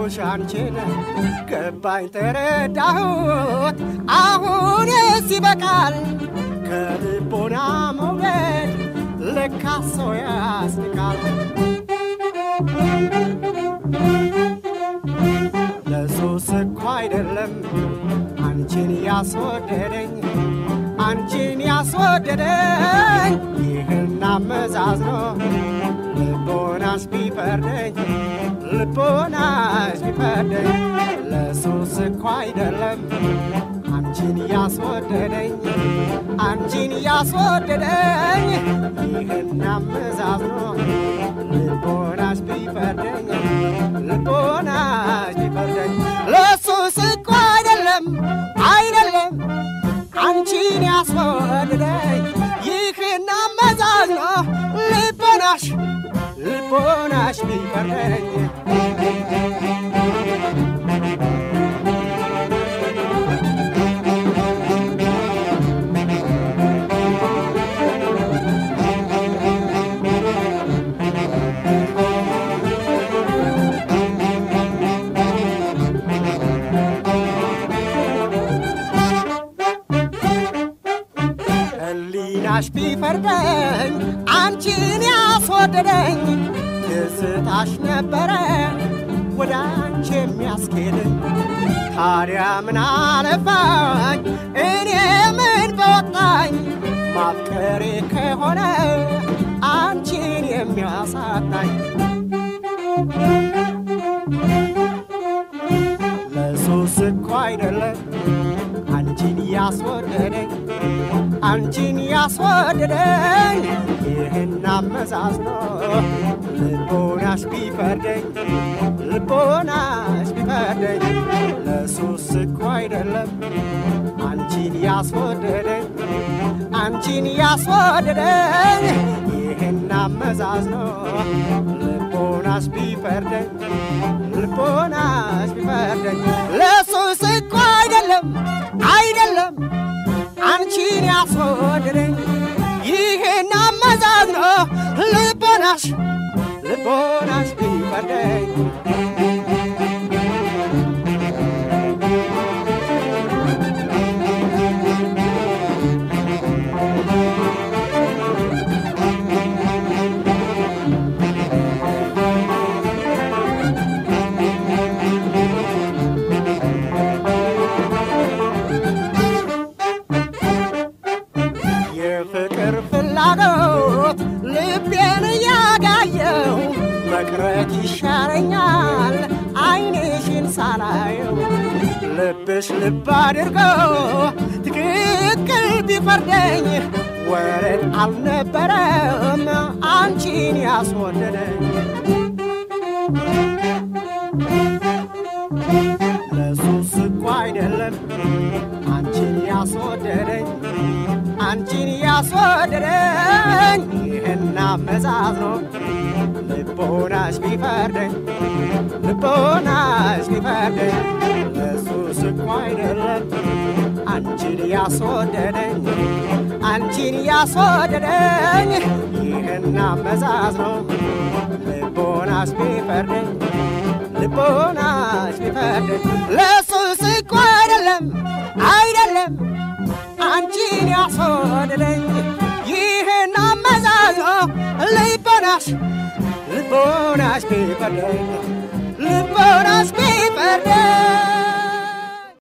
አየሁሽ አንቺን ገባኝ ተረዳሁት አሁንስ ይበቃል ከልቦና መውደድ ለካ ሰው ያስንቃል ለሱስ እኮ አይደለም አንቺን ያስወደደኝ አንቺን ያስወደደኝ ይህን አመዛዝኖ ልቦናስ ቢፈርደኝ ልቦናስ ቢፈርደኝ ለሱስ እኮ አይደለም አንቺን ያስወደደኝ አንቺን ያስወደደኝ ይህን አመዛዝኖ ልቦናስ ቢፈርደኝ ልቦናስ ቢፈርደኝ ለሱስ እኮ አይደለም አይደለም አንቺን ያስወደደኝ ይህን አመዛዝኖ ልቦናሽ ልቦናሽ ቢፈርደኝ ህሊናሽ ቢፈርደኝ አንቺን ያስወደደኝ ትዝታሽ ነበረ ወደ አንቺ የሚያስኬደኝ ታዲያ ምን አለፋኝ እኔ ምን በወጣኝ ማፍቀሬ ከሆነ አንቺን የሚያሳጣኝ ለሱስ እኮ አይደለም አንቺን ያስወደደኝ አንቺን ያስወደደኝ ይህን አመዛዝኖ ልቦናሽ ቢፈርደኝ ልቦናሽ ቢፈርደኝ ለሱስ እኮ አይደለም አንቺን ያስወደደኝ አንቺን ያስወደደኝ ይህን አመዛዝኖ ልቦናሽ ቢፈርደኝ ልቦናሽ ቢፈርደኝ ለሱስ እኮ አይደለም አይደለም አንቺን ያስወደደኝ ይህን አመዛዝኖ ልቦናሽ ልቦናሽ ቢፈርደኝ የፍቅር ፍላጎት ልቤን እያጋየው መቅረት ይሻለኛል አይንሽን ሳላየው ልብሽ ልብ አድርገው ትክክል ቢፈርደኝ ወረድ አልነበረም አንቺን ያስወደደኝ ለሱስ እኮ አይደለም አንቺን ያስወደደኝ አንቺን ያስወደደኝ ይህን አመዛዝኖ ልቦናሽ ቢፈርደኝ ልቦናሽ ቢፈርደኝ ለሱስ እኮ አይደለም አንቺን ያስወደደኝ አንቺን ያስወደደኝ ይህን አመዛዝኖ ልቦናሽ ቢፈርደኝ ልቦናሽ ቢፈርደኝ ለሱስ እኮ አይደለም አይደለም አንቺን ያስወደደኝ ይህን አመዛዝኖ ልቦናሽ ልቦናሽ ቢፈርደኝ ልቦናሽ ቢፈርደኝ